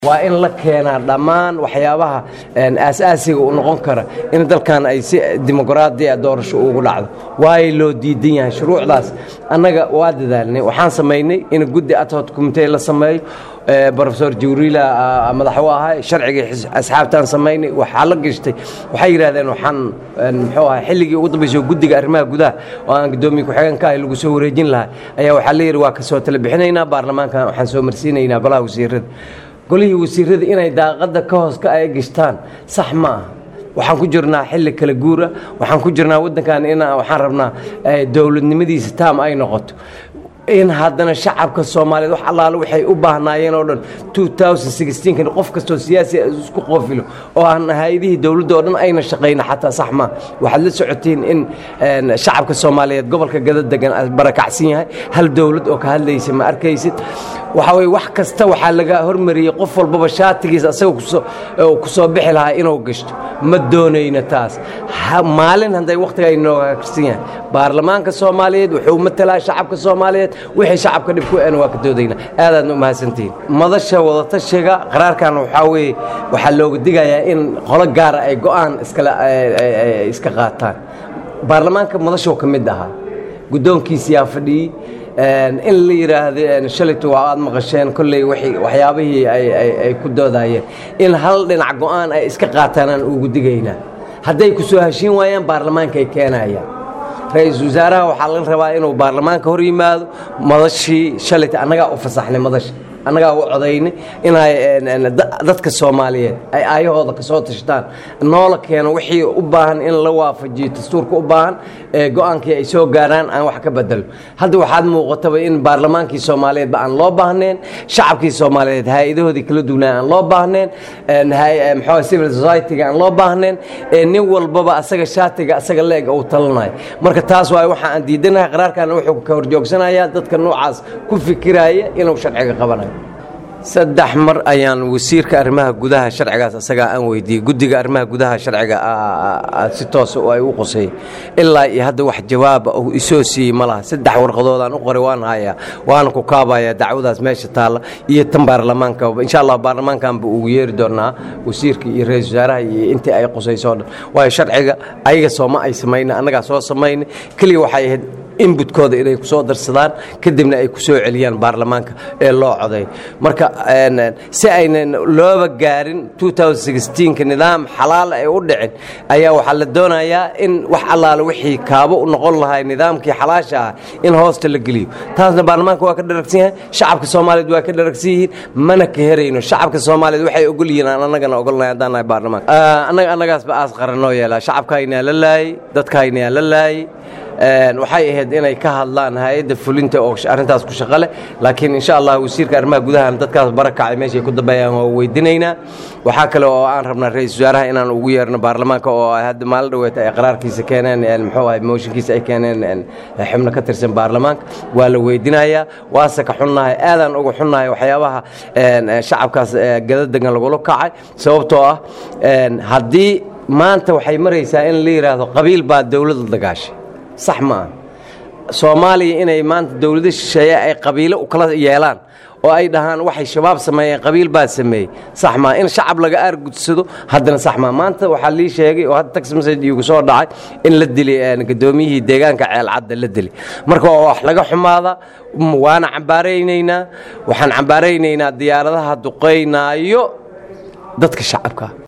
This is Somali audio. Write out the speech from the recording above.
waa in la keenaa dhammaan waxyaabaha aasaasiga u noqon kara in dalkan ay si dimuqraadiya doorasho ugu dhacdo waayo loo diidan yahay shuruucdaas annaga waa dadaalnay waxaan samaynay in guddi adhod commitee la sameeyo rofesor jibriila madax u ahay sharcigii asxaabtaan samaynay waxaa la gashtay waxay yidhahdeen waxaan muxuu ahay xilligii ugu dambaysay guddiga arrimaha gudaha oo aan guddoomiye ku-xigeenka ahay lagu soo wareejin lahaa ayaa waxaa la yidhi waa ka soo tala bixinaynaa baarlamaankan waxaan soo marsiinaynaa golaha wasiirada golihii wasiirada inay daaqadda ka hoos ka ay gishtaan sax ma aha waxaan ku jirnaa xilli kala guura waxaan ku jirnaa waddankan in waxaan rabnaa dowladnimadiisa taam ay noqoto in haddana shacabka soomaaliyeed wax allaale waxay u baahnaayeen oo dhan kan qof kastoo siyaasi isku qoofilo oo aan hay-adihii dowladda oo dhan ayna shaqayna xataa sax maa waxaad la socotiin in shacabka soomaaliyeed gobolka gada degan barakacsan yahay hal dowlad oo ka hadlaysa ma arkaysid waxaa weye wax kasta waxaa laga hormariyey qof walbaba shaatigiisa asaga ku soo bixi lahaa inuu gashto ma doonayno taas maalin hadday wakhtiga ay nooga karsan yahay baarlamaanka soomaaliyeed wuxuu matalaa shacabka soomaaliyeed wixii shacabka dhib ku en waa ka doodayna aadaadna u mahadsantihiin madasha wadatashiga qaraarkan waxaa weeye waxaa looga digayaa in qolo gaara ay go'aan iskale iska qaataan baarlamaanka madashoo ka mid ahaa guddoonkiisiyaa fadhiyey in la yidhaahdo shalayto waa aad maqasheen kolley waxyaabihii ay ku doodayeen in hal dhinac go'aan ay iska qaataan aan ugu digaynaa hadday ku soo heshiin waayaan baarlamaanka ay keenayaan ra-iisul wasaaraha waxaa laga rabaa inuu baarlamaanka hor yimaado madashii shalayta annagaa u fasaxnay madasha annagaa u codaynay inay dadka soomaaliyeed ay aayahooda ka soo tashtaan noola keeno wixii u baahan in la waafajiyo dastuurka u baahan go-aankii ay soo gaaraan aan wax ka bedelo hadda waxaad muuqataba in baarlamaankii soomaaliyeedba aan loo baahneen shacabkii soomaaliyeed hay-adahoodii kala duwnaa aan loo baahneen mxuu civil society-ga aan loo baahneen nin walbaba asaga shaatiga asaga leeg uu talanayo marka taas waay waxa aan diidanahay qaraarkaana wuxuu ka horjoogsanayaa dadka noocaas ku fikiraya inuu sharciga qabanayo saddex mar ayaan wasiirka arrimaha gudaha sharcigaas asagaa aan weydiiyey guddiga arrimaha gudaha sharciga si toos ay u qusay ilaa iyo hadda wax jawaaba uu isoo siiyey ma laha saddex warqadoodaan u qoray waan hayaa waana ku kaabayaa dacwadaas meesha taalla iyo tan baarlamaanka insha allah baarlamaankanba ugu yeeri doonaa wasiirka iyo ra-isul wasaaraha iyo intii ay qusayso o dhan waayo sharciga ayaga sooma ay samayna annagaa soo samaynay keliya waxay ahayd inbutkooda inay ku soo darsadaan kadibna ay ku soo celiyaan baarlamaanka ee loo coday marka si aynan looba gaarin ka nidaam xalaal ay u dhicin ayaa waxaa la doonayaa in wax allaale wixii kaabo u noqon lahay nidaamkii xalaasha ah in hoosta la geliyo taasna baarlamaanka waa ka dharagsan yahay shacabka soomaaliyeed waa ka dharagsan yihiin mana ka herayno shacabka soomaaliyeed waxay ogol yihiin aan annagana ogolnahay haddaan nahay baarlamaanka annaga annagaasba aas qaran noo yeelaa shacabkaynaa la laayey dadkaynaa la laayey waxay ahayd inay ka hadlaan hay-adda fulinta oo arrintaas ku shaqo leh laakiin insha allah wasiirka arrimaha gudahan dadkaas barakacay meeshay ku dambeeyaan waa weydinaynaa waxaa kale oo aan rabnaa ra-isul wasaaraha inaan ugu yeerno baarlamaanka oo hadda maalin dhaweeta ay qaraarkiisa keeneen muxuu ahay mooshinkiisa ay keeneen xubno ka tirsan baarlamaanka waa la weydinayaa waase ka xunnahay aadaan uga xunnahay waxyaabaha shacabkaas gadadegan lagula kacay sababtoo ah haddii maanta waxay maraysaa in la yidhaahdo qabiil baa dowladda dagaashay sax ma aha soomaaliya inay maanta dowlado shisheeye ay qabiilo u kala yeelaan oo ay dhahaan waxay shabaab sameeyeen qabiil baa sameeyey sax maa in shacab laga aargudsado haddana sax maa maanta waxaa lii sheegay oo hadda tax message iigu soo dhacay in la dili gudoomiyihii deegaanka ceelcadda la dili marka waa wax laga xumaada waana cambaaraynaynaa waxaan cambaaraynaynaa diyaaradaha duqaynaayo dadka shacabka